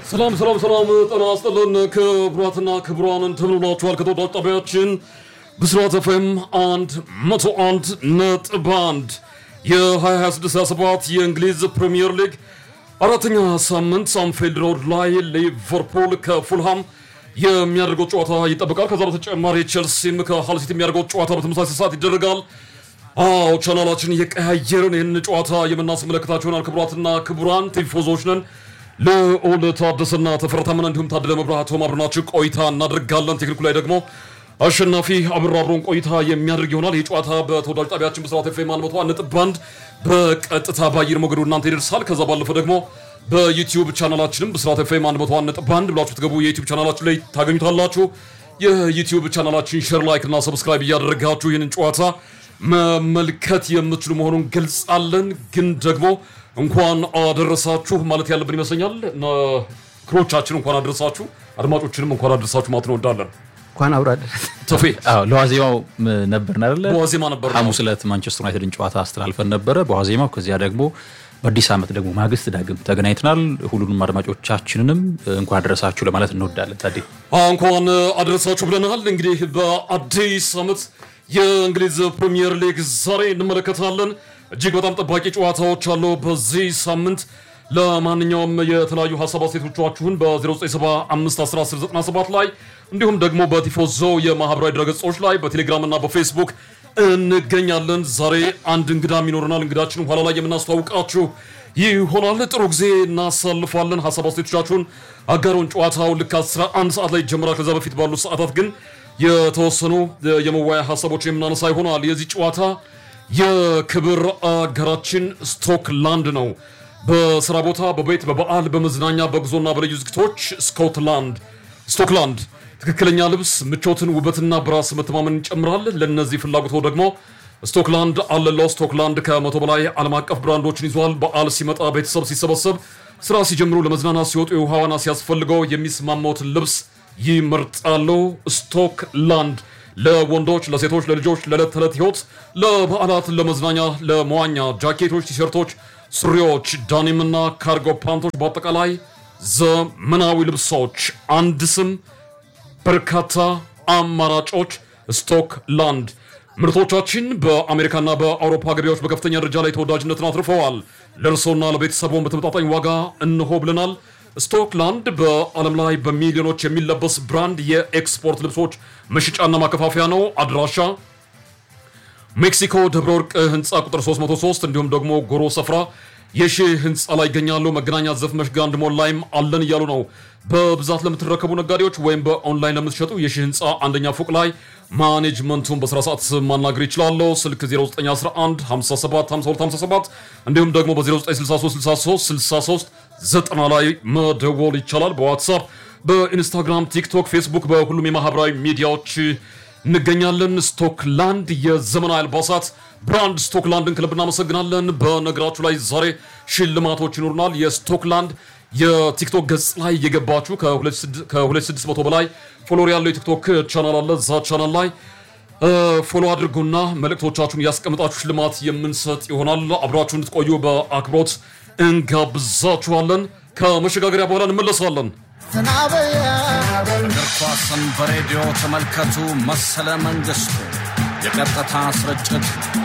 ሰላም ሰላም ሰላም፣ ጤና ይስጥልን ክቡራትና ክቡራን እንደምንውላችኋል። ከተወዳጅ ጣቢያችን ብስራት ኤፍኤም አንድ መቶ አንድ ነጥብ አንድ የ2026/27 የእንግሊዝ ፕሪምየር ሊግ አራተኛ ሳምንት አንፊልድ ሮድ ላይ ሊቨርፑል ከፉልሃም የሚያደርገው ጨዋታ ይጠበቃል። ከዛ በተጨማሪ ቼልሲም ከሃል ሲቲ የሚያደርገው ጨዋታ በተመሳሳይ ሰዓት ይደረጋል። አዎ ቻናላችን እየቀያየርን ይህን ጨዋታ የምናስመለከታችሁ ይሆናል። ክቡራትና ክቡራን ቲፎዞች ነን። ልዑል ታደሰና ተፈረታመን እንዲሁም ታደለ መብራቱ አብረናችሁ ቆይታ እናደርጋለን። ቴክኒኩ ላይ ደግሞ አሸናፊ አብሮ አብሮን ቆይታ የሚያደርግ ይሆናል። ይህ ጨዋታ በተወዳጅ ጣቢያችን ብስራት ኤፍኤም አንድ መቶ አንድ ነጥብ አንድ በቀጥታ በአየር ሞገዱ እናንተ ይደርሳል። ከዛ ባለፈ ደግሞ በዩቲዩብ ቻናላችንም ብስራት ኤፍኤም አንድ መቶ አንድ ነጥብ አንድ ብላችሁ ትገቡ የዩቲዩብ ቻናላችን ላይ ታገኙታላችሁ። የዩቲዩብ ቻናላችን ሼር፣ ላይክ እና ሰብስክራይብ እያደረጋችሁ ይህንን ጨዋታ መመልከት የምትችሉ መሆኑን ገልጻለን። ግን ደግሞ እንኳን አደረሳችሁ ማለት ያለብን ይመስለኛል። ክሮቻችን እንኳን አደረሳችሁ፣ አድማጮችንም እንኳን አደረሳችሁ ማለት እንወዳለን። እንኳን አብሮ አደረሰ። ተፌ አዎ ለዋዜማው ነበርን አይደለ? በዋዜማ ነበር ነው። ሐሙስ ዕለት ማንቸስተር ዩናይትድን ጨዋታ አስተላልፈን ነበረ በዋዜማው። ከዚያ ደግሞ በአዲስ ዓመት ደግሞ ማግስት ዳግም ተገናኝተናል። ሁሉንም አድማጮቻችንንም እንኳን አደረሳችሁ ለማለት እንወዳለን። ታዴ እንኳን አደረሳችሁ ብለናል። እንግዲህ በአዲስ ዓመት የእንግሊዝ ፕሪሚየር ሊግ ዛሬ እንመለከታለን። እጅግ በጣም ጠባቂ ጨዋታዎች አሉ በዚህ ሳምንት። ለማንኛውም የተለያዩ ሀሳብ አስተያየቶቻችሁን በ0975111097 ላይ እንዲሁም ደግሞ በቲፎዞ የማህበራዊ ድረገጾች ላይ በቴሌግራም እና በፌስቡክ እንገኛለን። ዛሬ አንድ እንግዳም ይኖረናል። እንግዳችን ኋላ ላይ የምናስተዋውቃችሁ ይሆናል። ጥሩ ጊዜ እናሳልፋለን። ሀሳብ አስተያየቶቻችሁን አጋሩን። ጨዋታው ልክ 11 ሰዓት ላይ ይጀምራል። ከዛ በፊት ባሉት ሰዓታት ግን የተወሰኑ የመወያያ ሀሳቦች የምናነሳ ይሆናል። የዚህ ጨዋታ የክብር አገራችን ስኮትላንድ ነው። በስራ ቦታ፣ በቤት፣ በበዓል፣ በመዝናኛ፣ በጉዞና በልዩ ዝግቶች ስኮትላንድ ስቶክላንድ ትክክለኛ ልብስ ምቾትን፣ ውበትና በራስ መተማመን ይጨምራል። ለእነዚህ ፍላጎቶ ደግሞ ስቶክላንድ አለለው። ስቶክላንድ ከመቶ በላይ ዓለም አቀፍ ብራንዶችን ይዟል። በዓል ሲመጣ፣ ቤተሰብ ሲሰበሰብ፣ ስራ ሲጀምሩ፣ ለመዝናናት ሲወጡ፣ የውሃ ዋና ሲያስፈልገው የሚስማማዎትን ልብስ ይመርጣሉ። ስቶክላንድ ለወንዶች፣ ለሴቶች፣ ለልጆች፣ ለዕለት ተዕለት ህይወት፣ ለበዓላት፣ ለመዝናኛ፣ ለመዋኛ ጃኬቶች፣ ቲሸርቶች፣ ሱሪዎች፣ ዳኒምና ካርጎ ፓንቶች፣ በአጠቃላይ ዘመናዊ ልብሶች አንድ ስም በርካታ አማራጮች። ስቶክላንድ ምርቶቻችን በአሜሪካና በአውሮፓ ገበያዎች በከፍተኛ ደረጃ ላይ ተወዳጅነትን አትርፈዋል። ለእርሶና ለቤተሰቦን በተመጣጣኝ ዋጋ እንሆ ብለናል። ስቶክላንድ በዓለም ላይ በሚሊዮኖች የሚለበስ ብራንድ የኤክስፖርት ልብሶች መሸጫና ማከፋፈያ ነው። አድራሻ ሜክሲኮ ደብረ ወርቅ ህንፃ ቁጥር 303 እንዲሁም ደግሞ ጎሮ ሰፍራ የሺህ ህንፃ ላይ ይገኛሉ። መገናኛ ዘፍመሽ ጋንድ ሞል ላይም አለን እያሉ ነው። በብዛት ለምትረከቡ ነጋዴዎች ወይም በኦንላይን ለምትሸጡ የሺህ ህንፃ አንደኛ ፎቅ ላይ ማኔጅመንቱን በስራ ሰዓት ማናገር ይችላሉ። ስልክ 0911 57 52 57 እንዲሁም ደግሞ በ0963 63 63 ዘጠና ላይ መደወል ይቻላል። በዋትሳፕ በኢንስታግራም፣ ቲክቶክ፣ ፌስቡክ በሁሉም የማህበራዊ ሚዲያዎች እንገኛለን። ስቶክላንድ የዘመናዊ አልባሳት ብራንድ ስቶክላንድን ክለብ እናመሰግናለን። በነገራችሁ ላይ ዛሬ ሽልማቶች ይኖሩናል። የስቶክላንድ የቲክቶክ ገጽ ላይ የገባችሁ ከ2600 በላይ ፎሎወር ያለው የቲክቶክ ቻናል አለ። እዛ ቻናል ላይ ፎሎ አድርጉና መልእክቶቻችሁን ያስቀምጣችሁ ሽልማት የምንሰጥ ይሆናል። አብራችሁ እንድትቆዩ በአክብሮት እንጋብዛችኋለን። ከመሸጋገሪያ በኋላ እንመለሳለን። እግር ኳስን በሬዲዮ ተመልከቱ። መሰለ መንግስቱ የቀጥታ ስርጭት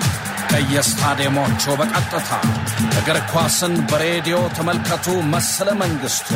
ከየስታዲየሞቹ በቀጥታ እግር ኳስን በሬዲዮ ተመልከቱ። መሰለ መንግስቱ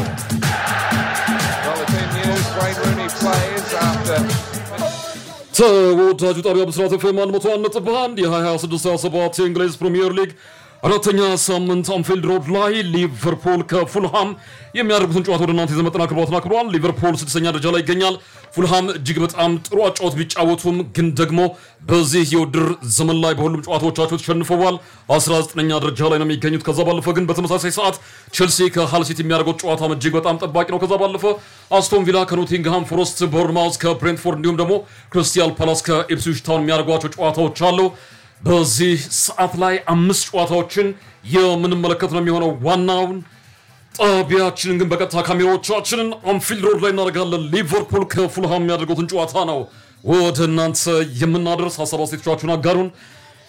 ተወዳጁ ጣቢያ ብስራት ኤፍኤም 101 ነጥብ 1 የ2026/27 የእንግሊዝ ፕሪምየር ሊግ አራተኛ ሳምንት አንፊልድ ሮድ ላይ ሊቨርፑል ከፉልሃም የሚያደርጉትን ጨዋታ ወደ እናንተ የዘመጠና ክብሯትን አክብሯል። ሊቨርፑል ስድስተኛ ደረጃ ላይ ይገኛል። ፉልሃም እጅግ በጣም ጥሩ አጫወት ቢጫወቱም ግን ደግሞ በዚህ የውድድር ዘመን ላይ በሁሉም ጨዋታዎቻቸው ተሸንፈዋል። 19ኛ ደረጃ ላይ ነው የሚገኙት። ከዛ ባለፈ ግን በተመሳሳይ ሰዓት ቼልሲ ከሃል ሲቲ የሚያደርገው ጨዋታ እጅግ በጣም ጠባቂ ነው። ከዛ ባለፈ አስቶን ቪላ ከኖቲንግሃም ፎረስት፣ ቦርንማውዝ ከብሬንትፎርድ እንዲሁም ደግሞ ክሪስታል ፓላስ ከኢፕስዊች ታውን የሚያደርጓቸው ጨዋታዎች አሉ። በዚህ ሰዓት ላይ አምስት ጨዋታዎችን የምንመለከት ነው የሚሆነው። ዋናውን ጣቢያችንን ግን በቀጥታ ካሜራዎቻችንን አንፊልድ ሮድ ላይ እናደርጋለን። ሊቨርፑል ከፉልሃም የሚያደርጉትን ጨዋታ ነው ወደ እናንተ የምናደርስ። ሀሳብ አስተያየቶቻችሁን አጋሩን።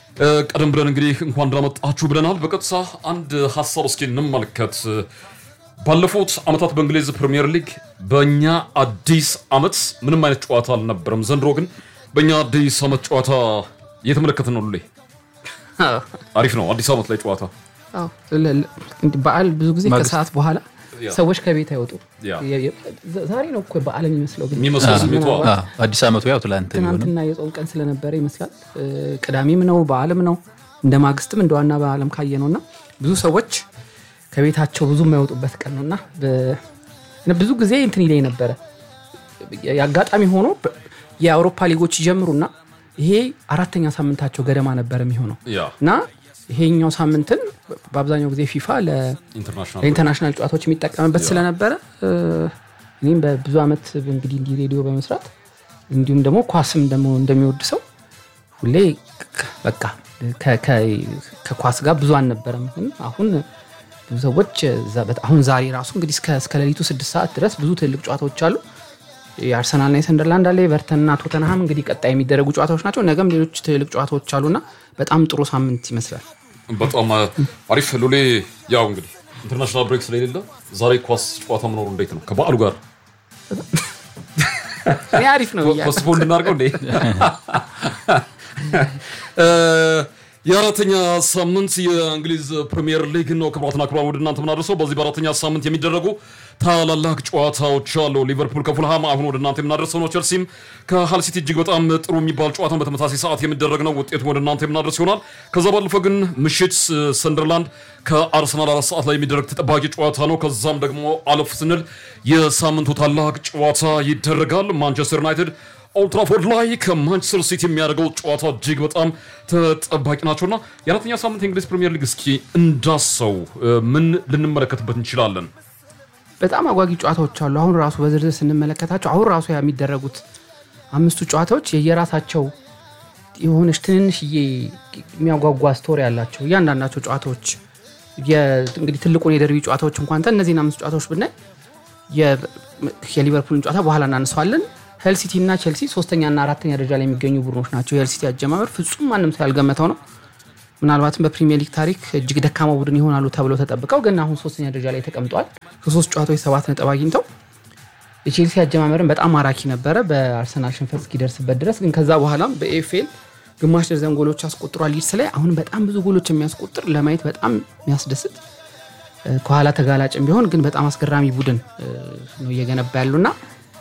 ቀደም ብለን እንግዲህ እንኳን እንዳመጣችሁ ብለናል። በቀጥታ አንድ ሀሳብ እስኪ እንመልከት። ባለፉት ዓመታት በእንግሊዝ ፕሪምየር ሊግ በእኛ አዲስ ዓመት ምንም አይነት ጨዋታ አልነበረም። ዘንድሮ ግን በእኛ አዲስ ዓመት ጨዋታ እየተመለከትን ነው። ሉሌ አሪፍ ነው። አዲስ ዓመት ላይ ጨዋታ አዎ፣ ለ- ለ- እንዲህ በዓል ብዙ ጊዜ ማግስት- ከሰዓት በኋላ ያ። ሰዎች ከቤት አይወጡ። ያ። የ- የ- ዘ- ዛሬ ነው እኮ በዓል የሚመስለው ግን የሚመስለው ስሜቱ አዎ። አ፣ አዲስ ዓመቱ ያው ትላንት ቢሆንም ትናንትና የጾም ቀን ስለነበረ ይመስላል እ፣ ቅዳሜም ነው በዓልም ነው እንደ ማግስትም እንደ ዋና በዓለም ካየ ነው እና ብዙ ሰዎች ከቤታቸው ብዙ የማይወጡበት ቀን ነው እና በ- እና ብዙ ጊዜ እንትን ይለኝ ነበረ የአጋጣሚ ሆኖ በ- የአውሮፓ ሊጎች ይጀምሩና ይሄ አራተኛ ሳምንታቸው ገደማ ነበር የሚሆነው ያ እና ይሄኛው ሳምንትን በአብዛኛው ጊዜ ፊፋ ለ ኢንተርናሽናል ለኢንተርናሽናል ጨዋታዎች የሚጠቀምበት ስለነበረ እ፣ እኔም በብዙ ዓመት እንግዲህ እንዲህ ሬዲዮ በመስራት እንዲሁም ደግሞ ኳስም ደግሞ እንደሚወድ ሰው ሁሌ ክ- በቃ ከ- ከ- ከኳስ ጋር ብዙ አልነበረም። ግን አሁን ብዙ ሰዎች እዛ- በጣም- አሁን ዛሬ ራሱ እንግዲህ እስከ እስከ ሌሊቱ ስድስት ሰዓት ድረስ ብዙ ትልቅ ጨዋታዎች አሉ። የአርሰናልና የሰንደርላንድ አለ፣ የቨርተንና ቶተንሃም እንግዲህ ቀጣይ የሚደረጉ ጨዋታዎች ናቸው። ነገም ሌሎች ትልቅ ጨዋታዎች አሉና በጣም ጥሩ ሳምንት ይመስላል። በጣም አሪፍ ሉሌ። ያው እንግዲህ ኢንተርናሽናል ብሬክ ስለሌለ ዛሬ ኳስ ጨዋታ መኖሩ እንዴት ነው ከበዓሉ ጋር እኔ አሪፍ ነው ብያለሁ። ፖስትፖን እንድናደርገው እንዴ? እ፣ የአራተኛ ሳምንት የእንግሊዝ ፕሪሚየር ሊግ ነው ክቡራትና ክቡራን ወደ እናንተ ምናደርሰው። በዚህ በአራተኛ ሳምንት የሚደረጉ ታላላቅ ጨዋታዎች አሉ። ሊቨርፑል ከፉልሃም አሁን ወደ እናንተ የምናደርሰው ነው። ቸልሲም ከሃል ሲቲ እጅግ በጣም ጥሩ የሚባል ጨዋታ በተመሳሳይ ሰዓት የሚደረግ ነው። ውጤቱ ወደ እናንተ የምናደርስ ይሆናል። ከዛ ባለፈ ግን ምሽት እ፣ ሰንደርላንድ ከአርሰናል አራት ሰዓት ላይ የሚደረግ ተጠባቂ ጨዋታ ነው። ከዛም ደግሞ አለፍ ስንል የሳምንቱ ታላቅ ጨዋታ ይደረጋል። ማንቸስተር ዩናይትድ ኦልትራፎርድ ላይ ከማንቸስተር ሲቲ የሚያደርገው ጨዋታ እጅግ በጣም ተጠባቂ ናቸውና የአራተኛ ሳምንት የእንግሊዝ ፕሪምየር ሊግ እስኪ እንዳሰው እ፣ ምን ልንመለከትበት እንችላለን? በጣም አጓጊ ጨዋታዎች አሉ። አሁን ራሱ በዝርዝር ስንመለከታቸው አሁን ራሱ የሚደረጉት አምስቱ ጨዋታዎች የየራሳቸው የሆነች ትንንሽዬ የሚያጓጓ ስቶሪ ያላቸው እያንዳንዳቸው ጨዋታዎች የ- እንግዲህ ትልቁን የደርቢ ጨዋታዎች እንኳን ተን እነዚህን አምስት ጨዋታዎች ብናይ የ- የሊቨርፑልን ጨዋታ በኋላ እናነሳዋለን። ሄል ሲቲ እና ቼልሲ ሶስተኛና አራተኛ ደረጃ ላይ የሚገኙ ቡድኖች ናቸው። የሄል ሲቲ አጀማመር ፍጹም ማንም ሰው ያልገመተው ነው። ምናልባትም በፕሪሚየር ሊግ ታሪክ እጅግ ደካማ ቡድን ይሆናሉ ተብለው ተጠብቀው ግን አሁን ሶስተኛ ደረጃ ላይ ተቀምጠዋል። ከሶስት ጨዋታዎች ሰባት ነጥብ አግኝተው የቼልሲ አጀማመርን በጣም ማራኪ ነበረ በአርሰናል ሽንፈት እስኪደርስበት ድረስ። ግን ከዛ በኋላም በኤፍኤል ግማሽ ደርዘን ጎሎች አስቆጥሯል ሊድስ ላይ። አሁን በጣም ብዙ ጎሎች የሚያስቆጥር ለማየት በጣም የሚያስደስት እ፣ ከኋላ ተጋላጭም ቢሆን ግን በጣም አስገራሚ ቡድን እ፣ ነው እየገነባ ያሉና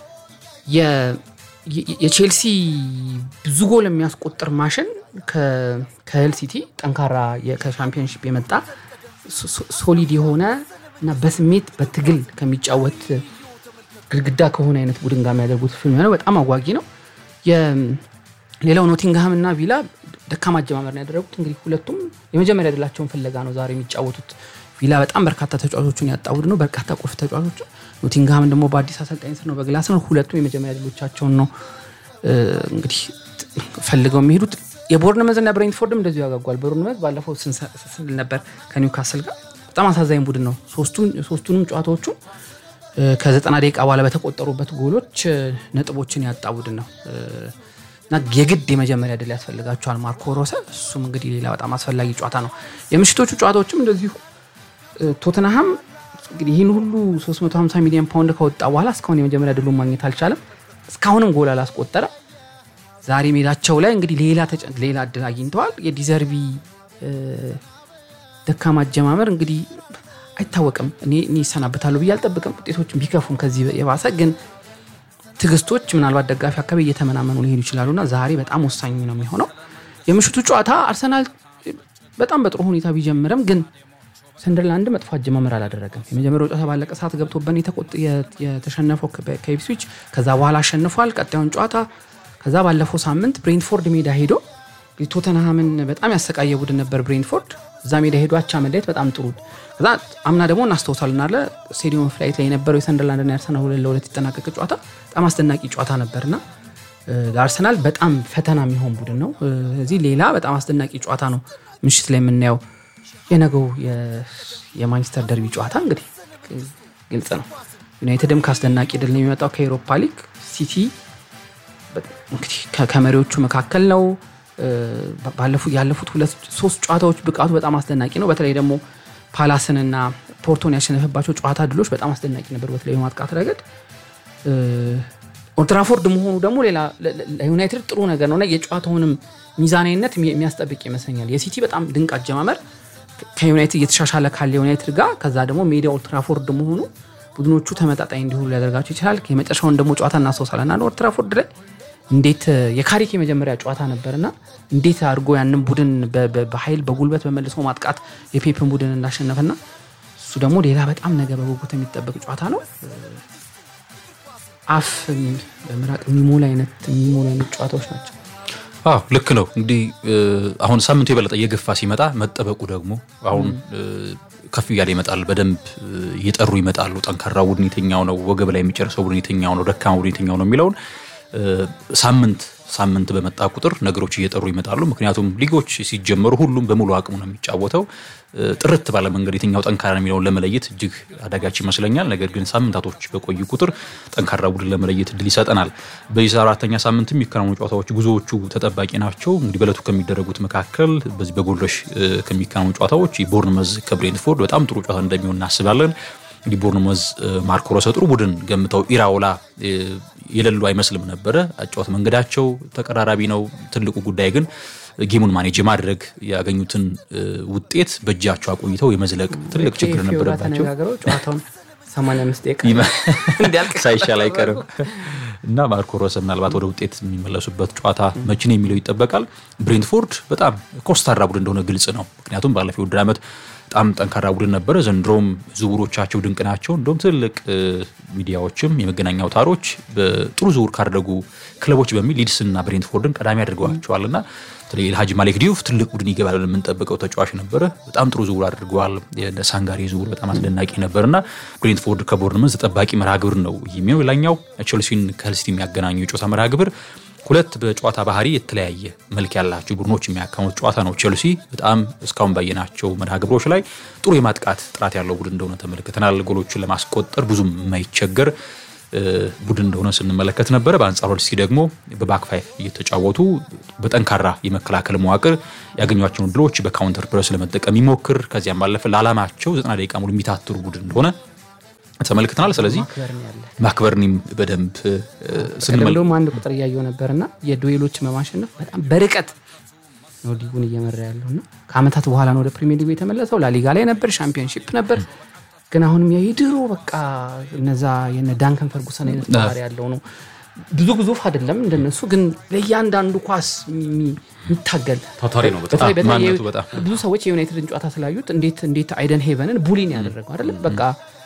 የ- የ- የቼልሲ ብዙ ጎል የሚያስቆጥር ማሽን ከ- ከሄል ሲቲ ጠንካራ የ- ከሻምፒዮንሺፕ የመጣ ሶ- ሶ- ሶሊድ የሆነ እና በስሜት በትግል ከሚጫወት ግድግዳ ከሆነ አይነት ቡድን ጋር የሚያደርጉት ፊልም ነው። በጣም አጓጊ ነው። የ- ሌላው ኖቲንግሃም እና ቪላ ደካማ አጀማመር ነው ያደረጉት። እንግዲህ ሁለቱም የመጀመሪያ ድላቸውን ፍለጋ ነው ዛሬ የሚጫወቱት። ቪላ በጣም በርካታ ተጫዋቾቹን ያጣ ቡድን ነው፣ በርካታ ቁልፍ ተጫዋቾች። ኖቲንግሃም ደግሞ በአዲስ አሰልጣኝ ስር ነው በግላስ ነው። ሁለቱም የመጀመሪያ ድሎቻቸውን ነው እ፣ እንግዲህ ፈልገው የሚሄዱት። የቦርንመዝ እና ብሬንትፎርድም እንደዚሁ ያጓጓል። ቦርንመዝ ባለፈው ስንሰ- ስንል ነበር ከኒውካስል ጋር በጣም አሳዛኝ ቡድን ነው። ሶስቱም- ሶስቱንም ጨዋታዎቹን እ፣ ከዘጠና ደቂቃ በኋላ በተቆጠሩበት ጎሎች እ፣ ነጥቦችን ያጣ ቡድን ነው እ፣ እና የግድ የመጀመሪያ ድል ያስፈልጋቸዋል ማርኮ ሮሰ። እሱም እንግዲህ ሌላ በጣም አስፈላጊ ጨዋታ ነው። የምሽቶቹ ጨዋታዎችም እንደዚሁ እ፣ ቶተንሃም እንግዲህ ይህን ሁሉ 350 ሚሊዮን ፓውንድ ከወጣ በኋላ እስካሁን የመጀመሪያ ድሉን ማግኘት አልቻለም። እስካሁንም ጎል አላስቆጠረ። ዛሬ ሜዳቸው ላይ እንግዲህ ሌላ ተጨ- ሌላ እድል አግኝተዋል። የዲዘርቢ እ፣ ደካማ አጀማመር እንግዲህ አይታወቅም። እኔ እኔ ይሰናበታሉ ብዬ አልጠብቅም። ውጤቶችን ቢከፉም ከዚህ የባሰ ግን ትዕግስቶች ምናልባት ደጋፊ አካባቢ እየተመናመኑ ሊሄዱ ይችላሉና ዛሬ በጣም ወሳኝ ነው የሚሆነው። የምሽቱ ጨዋታ አርሰናል በጣም በጥሩ ሁኔታ ቢጀምርም ግን ሰንደርላንድ መጥፎ አጀማመር አላደረገም። የመጀመሪያው ጨዋታ ባለቀ ሰዓት ገብቶበን የተቆጥ- የ- የተሸነፈው ከ- ከኢፕስዊች ከዛ በኋላ አሸንፏል ቀጣዩን ጨዋታ። ከዛ ባለፈው ሳምንት ብሬንትፎርድ ሜዳ ሄዶ ቶተንሃምን በጣም ያሰቃየ ቡድን ነበር ብሬንትፎርድ። እዛ ሜዳ ሄዶ አቻ መለየት በጣም ጥሩ። ከዛ አምና ደግሞ እናስታውሳለን አለ ስቴዲየም ፍላይት ላይ የነበረው የሰንደርላንድና የአርሰናል ሁለት ለሁለት የተጠናቀቀ ጨዋታ በጣም አስደናቂ ጨዋታ ነበርና እ፣ ለአርሰናል በጣም ፈተና የሚሆን ቡድን ነው። እ፣ እዚህ ሌላ በጣም አስደናቂ ጨዋታ ነው ምሽት ላይ የምናየው። የነገው የ- የማንቸስተር ደርቢ ጨዋታ እንግዲህ ግልጽ ነው። ዩናይትድም ከአስደናቂ ድል ነው የሚመጣው ከኤሮፓ ሊግ። ሲቲ በ- እንግዲህ ከ- ከመሪዎቹ መካከል ነው። እ፣ ባለፉት ያለፉት ሁለት ሶስት ጨዋታዎች ብቃቱ በጣም አስደናቂ ነው። በተለይ ደግሞ ፓላስንና ፖርቶን ያሸነፈባቸው ጨዋታ ድሎች በጣም አስደናቂ ነበር፣ በተለይ በማጥቃት ረገድ ኦልትራፎርድ መሆኑ ደግሞ ሌላ ለዩናይትድ ጥሩ ነገር ነው እና የጨዋታውንም ሚዛናዊነት የሚያስጠብቅ ይመስለኛል። የሲቲ በጣም ድንቅ አጀማመር ከዩናይትድ እየተሻሻለ ካለ ዩናይትድ ጋር ከዛ ደግሞ ሜዳ ኦልትራፎርድ መሆኑ ቡድኖቹ ተመጣጣኝ እንዲሆኑ ሊያደርጋቸው ይችላል። የመጨረሻውን ደግሞ ጨዋታ እናስታውሳለን እና ኦልትራፎርድ ላይ እንዴት የካሪክ የመጀመሪያ ጨዋታ ነበርና እንዴት አድርጎ ያንን ቡድን በኃይል በጉልበት በመልሶ ማጥቃት የፔፕን ቡድን እንዳሸነፈና እሱ ደግሞ ሌላ በጣም ነገ በጉጉት የሚጠበቅ ጨዋታ ነው። አፍ በምራቅ የሚሞላ አይነት የሚሞላ አይነት ጨዋታዎች ናቸው። አዎ ልክ ነው። እንግዲህ አሁን ሳምንቱ የበለጠ እየገፋ ሲመጣ መጠበቁ ደግሞ አሁን ከፍ እያለ ይመጣል። በደንብ እየጠሩ ይመጣሉ። ጠንካራ ቡድን የትኛው ነው፣ ወገብ ላይ የሚጨርሰው ቡድን የትኛው ነው፣ ደካማ ቡድን የትኛው ነው የሚለውን ሳምንት ሳምንት በመጣ ቁጥር ነገሮች እየጠሩ ይመጣሉ። ምክንያቱም ሊጎች ሲጀመሩ ሁሉም በሙሉ አቅሙ ነው የሚጫወተው። ጥርት ባለ መንገድ የትኛው ጠንካራ የሚለውን ለመለየት እጅግ አዳጋች ይመስለኛል። ነገር ግን ሳምንታቶች በቆዩ ቁጥር ጠንካራ ቡድን ለመለየት እድል ይሰጠናል። በዚህ አራተኛ ሳምንት የሚከናወኑ ጨዋታዎች ብዙዎቹ ተጠባቂ ናቸው። እንግዲህ በዕለቱ ከሚደረጉት መካከል በዚህ በጎልረሽ ከሚከናወኑ ጨዋታዎች ቦርንመዝ ከብሬንትፎርድ በጣም ጥሩ ጨዋታ እንደሚሆን እናስባለን። እንግዲህ ቦርንመዝ ማርኮ ሮሰ ጥሩ ቡድን ገምተው ኢራውላ የሌሉ አይመስልም ነበረ። አጫወት መንገዳቸው ተቀራራቢ ነው። ትልቁ ጉዳይ ግን ጌሙን ማኔጅ የማድረግ ያገኙትን ውጤት በእጃቸው አቆይተው የመዝለቅ ትልቅ ችግር ነበረባቸው። ጨዋታውን 85 ደቂቃ ሳይሻል አይቀርም እና ማርኮ ሮሰ ምናልባት ወደ ውጤት የሚመለሱበት ጨዋታ መቼ ነው የሚለው ይጠበቃል። ብሬንትፎርድ በጣም ኮስታራ ቡድን እንደሆነ ግልጽ ነው። ምክንያቱም ባለፈው ውድድር ዓመት በጣም ጠንካራ ቡድን ነበረ። ዘንድሮም ዝውውሮቻቸው ድንቅ ናቸው። እንደውም ትልቅ ሚዲያዎችም የመገናኛ አውታሮች በጥሩ ዝውውር ካደረጉ ክለቦች በሚል ሊድስና ብሬንትፎርድን ቀዳሚ አድርገዋቸዋል እና በተለይ ኤልሃጅ ማሌክ ዲዩፍ ትልቅ ቡድን ይገባል የምንጠብቀው ተጫዋች ነበረ። በጣም ጥሩ ዝውውር አድርገዋል። የሳንጋሪ ዝውውር በጣም አስደናቂ ነበር እና ብሬንትፎርድ ከቦርንመዝ ተጠባቂ መርሃ ግብር ነው የሚሆነው። ሌላኛው ቼልሲን ከልስቲ የሚያገናኙ የጨዋታ መርሃ ግብር ሁለት በጨዋታ ባህሪ የተለያየ መልክ ያላቸው ቡድኖች የሚያካሙት ጨዋታ ነው። ቼልሲ በጣም እስካሁን ባየናቸው መርሃ ግብሮች ላይ ጥሩ የማጥቃት ጥራት ያለው ቡድን እንደሆነ ተመልክተናል። ጎሎችን ለማስቆጠር ብዙም የማይቸገር ቡድን እንደሆነ ስንመለከት ነበረ። በአንጻሩ ቼልሲ ደግሞ በባክ ፋይቭ እየተጫወቱ በጠንካራ የመከላከል መዋቅር ያገኟቸውን ድሎች በካውንተር ፕረስ ለመጠቀም ይሞክር ከዚያም ባለፈ ለዓላማቸው ዘጠና ደቂቃ ሙሉ የሚታትሩ ቡድን እንደሆነ ተመልክተናል። ስለዚህ ማክበርኒም በደንብ እንደውም አንድ ቁጥር እያየው ነበርና የዱዌሎች በማሸነፍ በጣም በርቀት ነው ሊጉን እየመራ ያለው እና ከአመታት በኋላ ነው ወደ ፕሪሚየር ሊጉ የተመለሰው። ላሊጋ ላይ ነበር፣ ሻምፒዮንሺፕ ነበር። ግን አሁንም የድሮ በቃ እነዛ የነ ዳንከን ፈርጉሰን አይነት ባህሪ ያለው ነው። ብዙ ግዙፍ አይደለም እንደነሱ፣ ግን ለእያንዳንዱ ኳስ የሚታገል ታታሪ ነው። በተለይ በተለይ ማንነቱ በጣም ብዙ ሰዎች የዩናይትድን ጨዋታ ስላዩት እንዴት እንዴት አይደን ሄቨንን ቡሊን ያደረገው አይደለም በቃ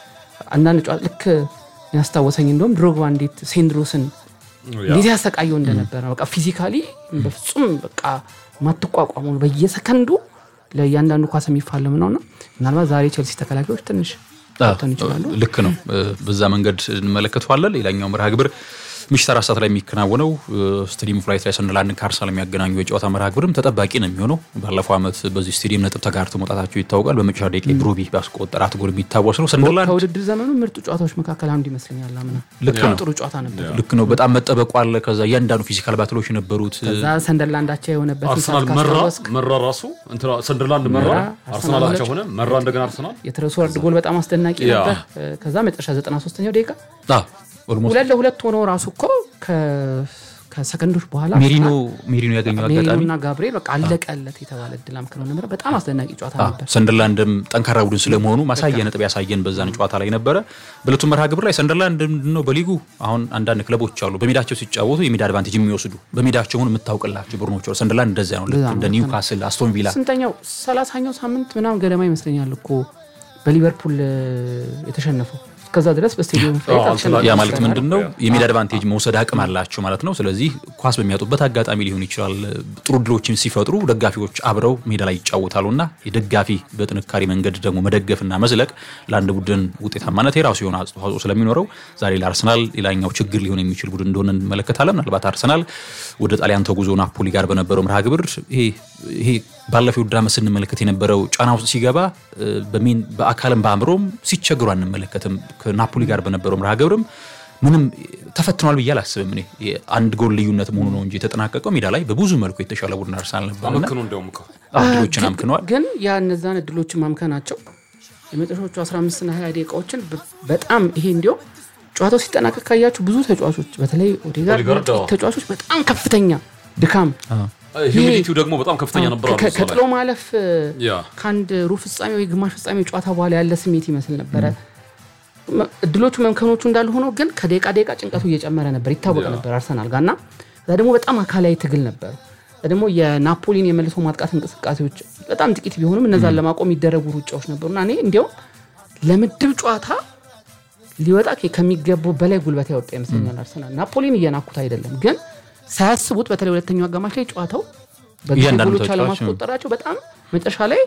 አንዳንድ ጨዋታ ልክ ያስታወሰኝ እንደውም ድሮግባ እንዴት ሴንድሮስን እንዴት ያሰቃየው እንደነበረ በቃ ፊዚካሊ በፍጹም በቃ ማትቋቋሙ በየሰከንዱ ለእያንዳንዱ ኳስ የሚፋለም ነውና ምናልባት ዛሬ ቼልሲ ተከላካዮች ትንሽ ሊፈተኑ ይችላሉ። ልክ ነው። በዛ መንገድ እንመለከተዋለን። ሌላኛው መርሃ ግብር ምሽት አራት ሰዓት ላይ የሚከናወነው ስቴዲየም ኦፍ ላይት ላይ ሰንደርላንድን ከአርሰናል የሚያገናኙ የጨዋታ መርሃ ግብርም ተጠባቂ ነው የሚሆነው። ባለፈው ዓመት በዚህ ስቴዲየም ነጥብ ተጋርተው መውጣታቸው ይታወቃል። በመጨረሻ ደቂቃ ብሩቢ ባስቆጠራት ጎል የሚታወስ ነው። ሰንደርላንድ ከውድድር ዘመኑ ምርጡ ጨዋታዎች መካከል አንዱ ይመስለኛል። አምና ልክ ነው። ጥሩ ጨዋታ ነበር። ልክ ነው። በጣም መጠበቁ አለ። ከዛ እያንዳንዱ ፊዚካል ባትሎች የነበሩት ከዛ ሰንደርላንድ አቻ የሆነበት አርሰናል መራ መራ ራሱ እንትና ሰንደርላንድ መራ አርሰናል አቻ ሆነ መራ እንደገና አርሰናል የትረስወርድ ጎል በጣም አስደናቂ ያ። ነበር። ከዛ መጨረሻ 93ኛው ደቂቃ ኦልሞስት ሁለት ለሁለት ሆኖ ራሱ እኮ ከ- ከሰከንዶች በኋላ ሜሪኖ ሜሪኖ ያገኘው አጋጣሚ ሜሪኖና ጋብርኤል በቃ አለቀለት የተባለ እድል አምክነው ነበር። በጣም አስደናቂ ጨዋታ ነበር። ሰንደርላንድም ጠንካራ ቡድን ስለመሆኑ ማሳያ ነጥብ ያሳየን በዛን ጨዋታ ላይ ነበረ። በዕለቱ መርሃ ግብር ላይ ሰንደርላንድ ምንድነው በሊጉ አሁን አንዳንድ ክለቦች አሉ በሜዳቸው ሲጫወቱ የሚዳ አድቫንቴጅ የሚወስዱ በሜዳቸው ሆኑ የምታውቅላቸው ቡድኖች አሉ። ሰንደርላንድ እንደዚያ ነው። ልክ እንደዛ ነው። እንደ ኒውካስል፣ አስቶን ቪላ ስንተኛው ሰላሳኛው ሳምንት ምናምን ገደማ ይመስለኛል እኮ በሊቨርፑል እ፣ የተሸነፈው እስከዛ ድረስ በስቴዲየም አዎ፣ ተሸንፈው ያ ማለት ነበር። ምንድን ነው? የሜዳ አድቫንቴጅ መውሰድ አቅም አላቸው ማለት ነው። ስለዚህ ኳስ በሚያጡበት አጋጣሚ ሊሆን ይችላል። ጥሩ ድሎችን ሲፈጥሩ ደጋፊዎች አብረው ሜዳ ላይ ይጫወታሉ እና የደጋፊ በጥንካሬ መንገድ ደግሞ መደገፍና መዝለቅ ለአንድ ቡድን ውጤታማነት የራሱ የሆነ አስተዋጽኦ ስለሚኖረው ዛሬ ለአርሰናል ሌላኛው ችግር ሊሆን የሚችል ቡድን እንደሆነ እንመለከታለን። ምናልባት አርሰናል ወደ ጣሊያን ተጉዞ ናፖሊ ጋር በነበረው መርሃ ግብር ይሄ ይሄ ባለፈው ውድድር ዓመት ስንመለከት የነበረው ጫና ውስጥ ሲገባ እ፣ በሜን በአካልም በአእምሮም ሲቸግሩ አንመለከትም። ከናፖሊ ጋር በነበረው መርሃ ግብርም ምንም ተፈትኗል ብዬ አላስብም። እኔ የአንድ ጎል ልዩነት መሆኑ ነው እንጂ የተጠናቀቀው ሜዳ ላይ በብዙ መልኩ የተሻለ ቡድን አርሰናል ነበርና አመክኑ እንደውም እኮ ድሎችን አምክነዋል። ግን ያ እነዛን እድሎችን ማምከናቸው የመጨረሻዎቹ 15 እና 20 ደቂቃዎችን በ- በጣም ይሄ እንዲያው ጨዋታው ሲጠናቀቅ ካያችሁ ብዙ ተጫዋቾች በተለይ ኦዴጋርድ ኦዴጋርድ፣ ጥቂት አዎ። ተጫዋቾች በጣም ከፍተኛ ድካም ሂሚዲቲው ደግሞ በጣም ከፍተኛ ነበር አሉ ከ- እዛ ላይ። ከጥሎ ማለፍ ያ ከአንድ ሩብ ፍጻሜ ወይ ግማሽ ፍጻሜ ጨዋታ በኋላ ያለ ስሜት ይመስል ነበረ። መ- እድሎቹ መምከኖቹ እንዳሉ ሆኖ ግን ከደቂቃ ደቂቃ ጭንቀቱ እየጨመረ ነበር ይታወቅ ያ። ነበር አርሰናል ጋር እና እዛ ደግሞ በጣም አካላዊ ትግል ነበሩ። እዛ ደግሞ የናፖሊን የመልሶ ማጥቃት እንቅስቃሴዎች በጣም ጥቂት ቢሆኑም እነዛን ለማቆም የሚደረጉ ሩጫዎች ነበሩና እኔ እንዲያውም ለምድብ ጨዋታ ሊወጣ ከ- ከሚገባው በላይ ጉልበት ያወጣ ይመስለኛል አርሰናል። ናፖሊን እየናኩት አይደለም፣ ግን ሳያስቡት በተለይ ሁለተኛው አጋማሽ ላይ ጨዋታው በግብ እያንዳንዱ ጎሎች ተጫዋች አለማስቆጠራቸው በጣም መጨረሻ ላይ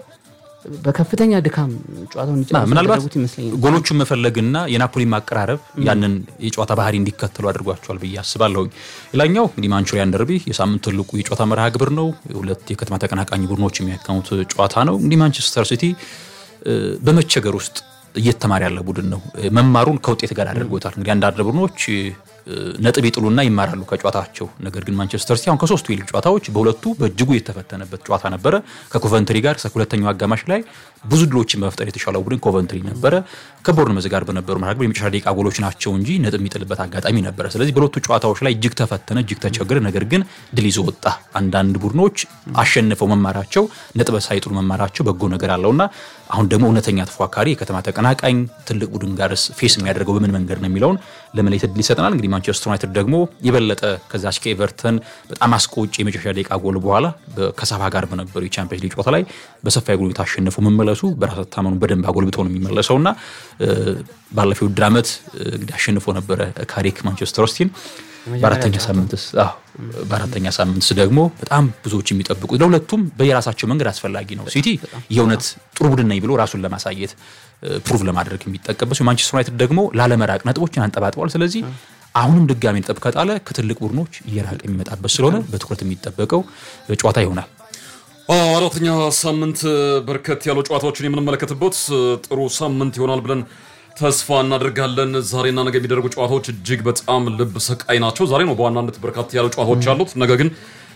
በከፍተኛ ድካም ጨዋታውን ና እንዲጨርሱ ምናልባት ያደረጉት ይመስለኛል። ጎሎቹን መፈለግና የናፖሊ ማቀራረብ ያንን የጨዋታ ባህሪ እንዲከተሉ አድርጓቸዋል ብዬ አስባለሁኝ። ሌላኛው እንግዲህ ማንቹሪያን ደርቢ የሳምንት ትልቁ የጨዋታ መርሃ ግብር ነው። ሁለት የከተማ ተቀናቃኝ ቡድኖች የሚያካሙት ጨዋታ ነው። እንግዲህ ማንቸስተር ሲቲ እ፣ በመቸገር ውስጥ እየተማረ ያለ ቡድን ነው። እ፣ መማሩን ከውጤት ጋር አድርጎታል። እንግዲህ አንዳንድ ቡድኖች እ፣ ነጥብ ይጥሉና ይማራሉ ከጨዋታቸው። ነገር ግን ማንቸስተር ሲቲ አሁን ከሶስቱ የሊግ ጨዋታዎች በሁለቱ በእጅጉ የተፈተነበት ጨዋታ ነበረ። ከኮቨንትሪ ጋር እስከ ሁለተኛው አጋማሽ ላይ ብዙ ድሎችን በመፍጠር የተሻለው ቡድን ኮቨንትሪ ነበረ። ከቦርንመዝ ጋር በነበሩ መርሃ ግብር የመጨረሻ ደቂቃ ጎሎች ናቸው እንጂ ነጥብ የሚጥልበት አጋጣሚ ነበረ። ስለዚህ በሁለቱ ጨዋታዎች ላይ እጅግ ተፈተነ፣ እጅግ ተቸገረ። ነገር ግን ድል ይዞ ወጣ። አንዳንድ ቡድኖች አሸንፈው መማራቸው፣ ነጥብ ሳይጥሉ መማራቸው በጎ ነገር አለውና አሁን ደግሞ እውነተኛ ተፎካካሪ የከተማ ተቀናቃኝ ትልቅ ቡድን ጋርስ ፌስ የሚያደርገው በምን መንገድ ነው የሚለውን ለመለየት እድል ይሰጠናል። እንግዲህ ማንቸስተር ዩናይትድ ደግሞ የበለጠ ከዛች ከኤቨርተን በጣም አስቆጭ የመጨረሻ ደቂቃ ጎል በኋላ በ- ከሳባ ጋር በነበሩ የቻምፒየንስ ሊግ ጨዋታ ላይ በሰፋ የጎል ታሸንፉ መመለሱ በራስ መተማመኑ በደንብ አጎልብቶ ነው የሚመለሰው እና እ፣ ባለፈው ውድድር ዓመት እ፣ እንግዲህ አሸንፎ ነበረ ካሪክ ማንቸስተር ሲቲን በአራተኛ ሳምንትስ አዎ በአራተኛ ሳምንትስ ደግሞ በጣም ብዙዎች የሚጠብቁት ለሁለቱም በየራሳቸው መንገድ አስፈላጊ ነው። ሲቲ የእውነት ጥሩ ቡድን ነኝ ብሎ ራሱን ለማሳየት ፕሩቭ ለማድረግ የሚጠቀምበት ሲሆን ማንቸስተር ዩናይትድ ደግሞ ላለመራቅ ነጥቦችን አንጠባጥቧል። ስለዚህ አሁንም ድጋሚ ነጥብ ከጣለ ከትልቅ ቡድኖች እየራቀ የሚመጣበት ስለሆነ በትኩረት የሚጠበቀው ጨዋታ ይሆናል። አዎ፣ አራተኛ ሳምንት በርከት ያሉ ጨዋታዎችን የምንመለከትበት ጥሩ ሳምንት ይሆናል ብለን ተስፋ እናደርጋለን። ዛሬና ነገ የሚደረጉ ጨዋታዎች እጅግ በጣም ልብ ሰቃይ ናቸው። ዛሬ ነው በዋናነት በርካታ ያሉ ጨዋታዎች ያሉት፣ ነገ ግን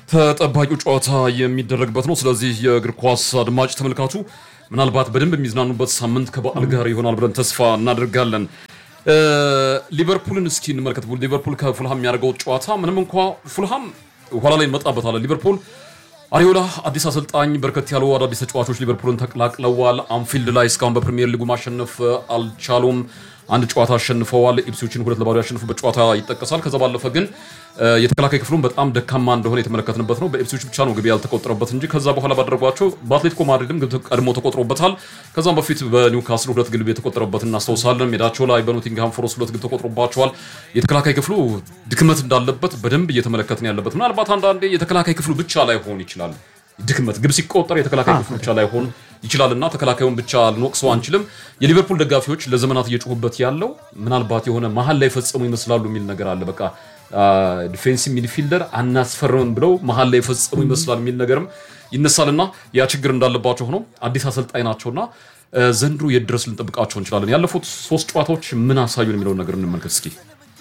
ተጠባቂው ጨዋታ የሚደረግበት ነው። ስለዚህ የእግር ኳስ አድማጭ ተመልካቹ ምናልባት በደንብ የሚዝናኑበት ሳምንት ከበዓል ጋር ይሆናል ብለን ተስፋ እናደርጋለን። እ፣ ሊቨርፑልን እስኪ እንመልከት። ሊቨርፑል ከፉልሃም የሚያደርገው ጨዋታ ምንም እንኳ ፉልሃም ኋላ ላይ እንመጣበታለን። ሊቨርፑል አሪዮላ አዲስ አሰልጣኝ፣ በርከት ያሉ አዳዲስ ተጫዋቾች ሊቨርፑልን ተቀላቅለዋል። አንፊልድ ላይ እስካሁን በፕሪሚየር ሊጉ ማሸነፍ አልቻሉም። አንድ ጨዋታ አሸንፈዋል። ኢፕስዊችን ሁለት ለባዶ ያሸንፉበት ጨዋታ ይጠቀሳል። ከዛ ባለፈ ግን እ፣ የተከላካይ ክፍሉን በጣም ደካማ እንደሆነ የተመለከትንበት ነው። በኢፕስዊች ብቻ ነው ግብ ያልተቆጠረበት እንጂ ከዛ በኋላ ባደረጓቸው በአትሌቲኮ ማድሪድም ግብ ቀድሞ ተቆጥሮበታል። ከዛም በፊት በኒውካስል ሁለት ግብ የተቆጠረበት እናስታውሳለን። ሜዳቸው ላይ በኖቲንግሃም ፎረስት ሁለት ግብ ተቆጥሮባቸዋል። የተከላካይ ክፍሉ ድክመት እንዳለበት በደንብ እየተመለከትን ያለበት ምናልባት አንዳንዴ የተከላካይ ክፍሉ ብቻ ላይሆን ይችላል ድክመት ግብ ሲቆጠር የተከላካይ ክፍሉ ብቻ ላይሆን ይችላልና ተከላካዩን ብቻ ልንወቅሰው አንችልም። የሊቨርፑል ደጋፊዎች ለዘመናት እየጮሁበት ያለው ምናልባት የሆነ መሀል ላይ ፈጸሙ ይመስላሉ የሚል ነገር አለ። በቃ ዲፌንሲቭ ሚድፊልደር አናስፈርምም ብለው መሀል ላይ ፈጸሙ ይመስላል የሚል ነገርም ይነሳልና ያ ችግር እንዳለባቸው ሆኖ አዲስ አሰልጣኝ ናቸውና እ፣ ዘንድሮ የት ድረስ ልንጠብቃቸው እንችላለን? ያለፉት ሶስት ጨዋታዎች ምን አሳዩን የሚለውን ነገር እንመልከት እስኪ።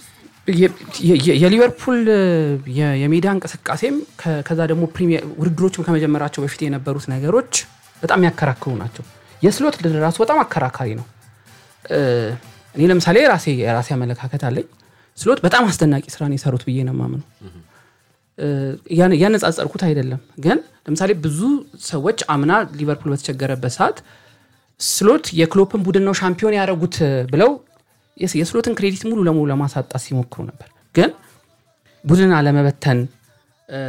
የ- የ- የሊቨርፑል የ- የሜዳ እንቅስቃሴም ከ- ከዛ ደግሞ ፕሪሚየር ውድድሮችም ከመጀመራቸው በፊት የነበሩት ነገሮች በጣም ያከራክሩ ናቸው። የስሎት ድል ራሱ በጣም አከራካሪ ነው። እ፣ እኔ ለምሳሌ የራሴ የራሴ አመለካከት አለኝ። ስሎት በጣም አስደናቂ ስራን የሰሩት ብዬ ነው የማምነው። እ፣ ያን- ያነጻጸርኩት አይደለም፣ ግን ለምሳሌ ብዙ ሰዎች አምና ሊቨርፑል በተቸገረበት ሰዓት ስሎት የክሎፕን ቡድን ነው ሻምፒዮን ያደረጉት ብለው የስ- የስሎትን ክሬዲት ሙሉ ለሙሉ ለማሳጣት ሲሞክሩ ነበር። ግን ቡድን አለመበተን እ፣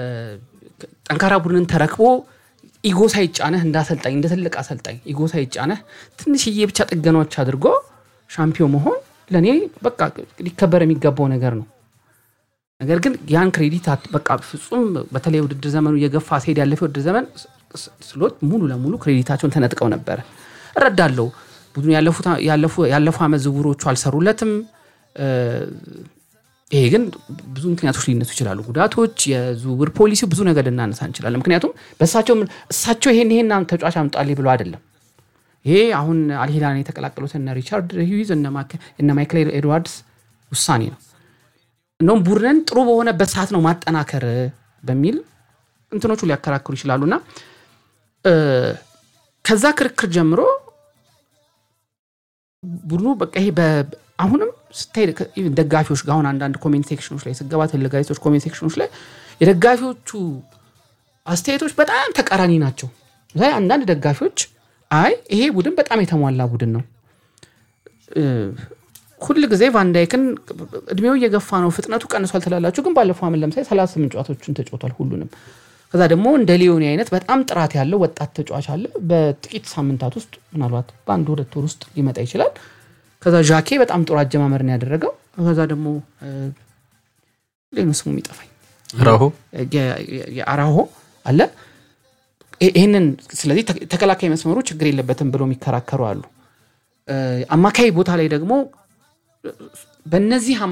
ጠንካራ ቡድንን ተረክቦ ኢጎ ሳይጫነህ እንደ አሰልጣኝ እንደ ትልቅ አሰልጣኝ ኢጎ ሳይጫነህ ትንሽዬ ብቻ ጥገናዎች አድርጎ ሻምፒዮን መሆን ለእኔ በቃ ሊከበር የሚገባው ነገር ነው። ነገር ግን ያን ክሬዲት አት- በቃ ፍጹም በተለይ ውድድር ዘመኑ የገፋ ሲሄድ ያለፈ ውድድር ዘመን ስ- ስ- ስሎት ሙሉ ለሙሉ ክሬዲታቸውን ተነጥቀው ነበረ። እረዳለሁ። ቡድኑ ያለፉት- ያለፉ- ያለፉ ዓመት ዝውውሮቹ አልሰሩለትም። እ፣ ይሄ ግን ብዙ ምክንያቶች ሊነሱ ይችላሉ። ጉዳቶች፣ የዝውውር ፖሊሲው ብዙ ነገር ልናነሳ እንችላለን። ምክንያቱም በእሳቸው እሳቸው ይሄን ይሄን ተጫዋች አምጣልኝ ብሎ አይደለም። ይሄ አሁን አልሂላን የተቀላቀሉት እነ ሪቻርድ ሂዩዝ እነ ማክ- እነ ማይክል ኤድዋርድስ ውሳኔ ነው። እንደውም ቡድንን ጥሩ በሆነበት ሰዓት ነው ማጠናከር በሚል እንትኖቹ ሊያከራክሩ ይችላሉ እና እ፣ ከዛ ክርክር ጀምሮ ቡድኑ በቃ ይሄ በ- አሁንም ስታይ ከ- ኢቭን ደጋፊዎች ጋር አሁን አንዳንድ ኮሜንት ሴክሽኖች ላይ ስገባ ትልቅ ጋዜጦች ኮሜንት ሴክሽኖች ላይ የደጋፊዎቹ አስተያየቶች በጣም ተቃራኒ ናቸው። ላይ አንዳንድ ደጋፊዎች አይ ይሄ ቡድን በጣም የተሟላ ቡድን ነው እ፣ ሁል ጊዜ ቫንዳይክን እድሜው እየገፋ ነው፣ ፍጥነቱ ቀንሷል ትላላችሁ። ግን ባለፈው ዓመት ለምሳሌ 38 ጨዋታዎችን ተጫውቷል ሁሉንም። ከዛ ደግሞ እንደ ሊዮኒ አይነት በጣም ጥራት ያለው ወጣት ተጫዋች አለ። በጥቂት ሳምንታት ውስጥ ምናልባት በአንድ ሁለት ወር ውስጥ ሊመጣ ይችላል። ከዛ ዣኬ በጣም ጥሩ አጀማመር ነው ያደረገው። ከዛ ደግሞ ሌኑ ስሙ የሚጠፋኝ ራሆ የ- የ- የአራሆ አለ። ይህ- ይህንን ስለዚህ ተ- ተከላካይ መስመሩ ችግር የለበትም ብሎ የሚከራከሩ አሉ። እ፣ አማካይ ቦታ ላይ ደግሞ በእነዚህ